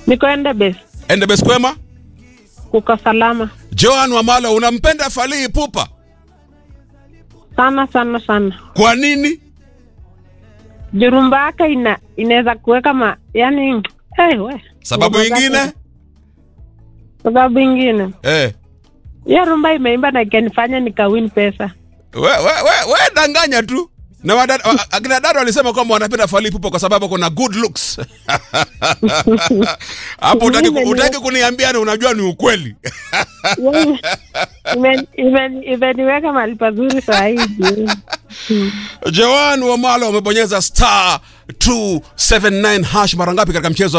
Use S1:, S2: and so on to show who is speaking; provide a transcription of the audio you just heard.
S1: Niko Endebess,
S2: Endebess kwema?
S1: kuko salama
S2: Joan Wamalo, unampenda Fally Ipupa
S1: sana sana sana.
S2: kwa nini?
S1: Jurumba yake ina inaweza kuweka ma yani hey, we.
S2: Sababu
S1: Ngoma zake-
S2: ingine
S1: Sababu ingine
S2: eh,
S1: hiyo rumba imeimba na ikanifanya nikawin pesa.
S2: we, we, we, we danganya tu na wadada- wa- akina dada walisema kwamba wanapenda Fally Ipupa kwa sababu kuna good looks hapo utaki, ku- utaki kuniambia na unajua ni ukweli
S1: Yani, imen- imen- Imeniweka mahali pazuri saa hizi.
S2: Joan Wamalo amebonyeza star 279 hash mara ngapi katika mchezo